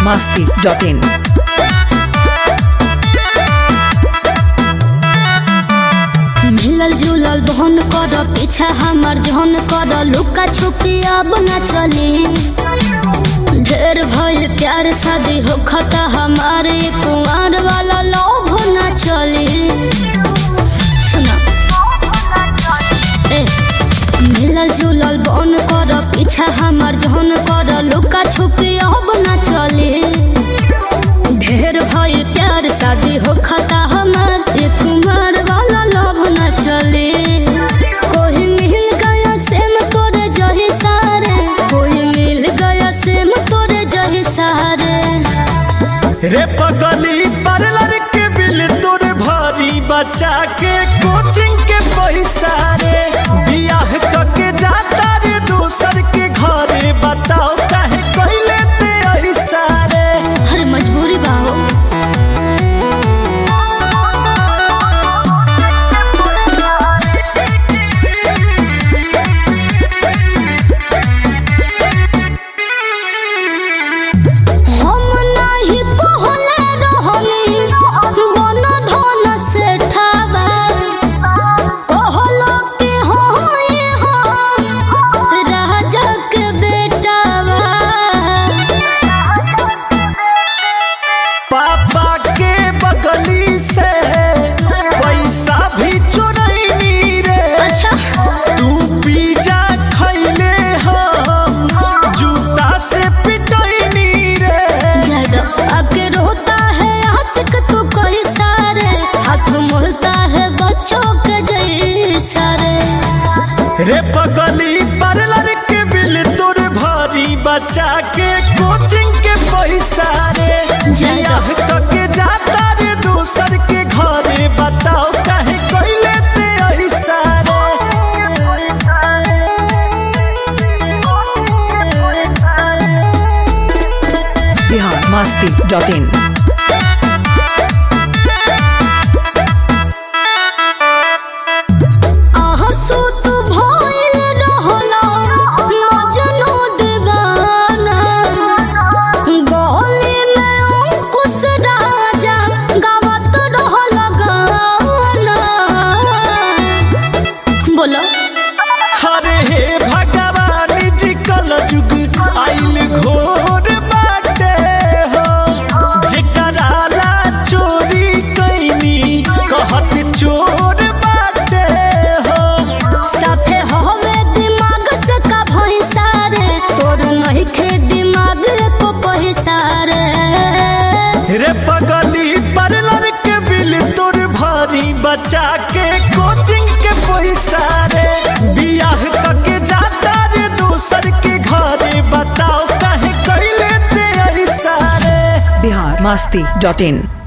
masti.in. मिलल जुलल बहन कर पीछा हमर जहन कर लुका छुपी अब न चली ढेर भइल प्यार शादी हो खता हमारे कुमार वाला लोभ न चली सुना ए मिलल जुलल बहन कर पीछा हमर जहन कर लुका छुपी अब न चली ढेर भइल प्यार शादी हो खता हमार ये कुमार वाला लव न चले कोई मिल गया सेम तोरे जही सारे कोई मिल गया सेम तोरे जही सारे रे पगली पार्लर के बिल तोर भारी बचा के कोचिंग के पैसा रे बियाह कके जाता रे दूसर के घरे बताओ काहे कइले ते ऐसा रे हर मजबूरी बाहो हम नाही कहले रहनी बन धन से ठावा कहलो के होई हो राजा के बेटावा पापा के बगली से पैसा भी चोरैनी रे अच्छा तू पिज्जा खैले हम जूता से पिटैनी रे ज्यादा आके रोता है आशिक तू कोई सारे हाथ मोलता है बच्चों के जैसा रे रे पगली पार्लर के बिल तोर भारी बचा के कोचिंग के पैसा रे बियाह कके जाता रे दूसर के घरे बताओ काहे कइले ते ऐसा Bihar masti.in. आहसू तू भइल रहला मजनू दीवाना गली में अंकुश राजा गावत रहला गाना बोलो हरे हे भगवान जी कल जुग आइल घोर बाटे हो जेकरा ला चोरी कैनी कहत चोर बाटे हो साफे होवे दिमाग से का भैंसा रे तोर नहीं खे दिमाग को पैसा रे रे पगली पार्लर के बिल तोर भारी बचा के कोचिंग के पैसा रे बियाह कके जाता रे दूसर के घरे बताओ काहे कैले ते ऐसा रे Bihar masti.in.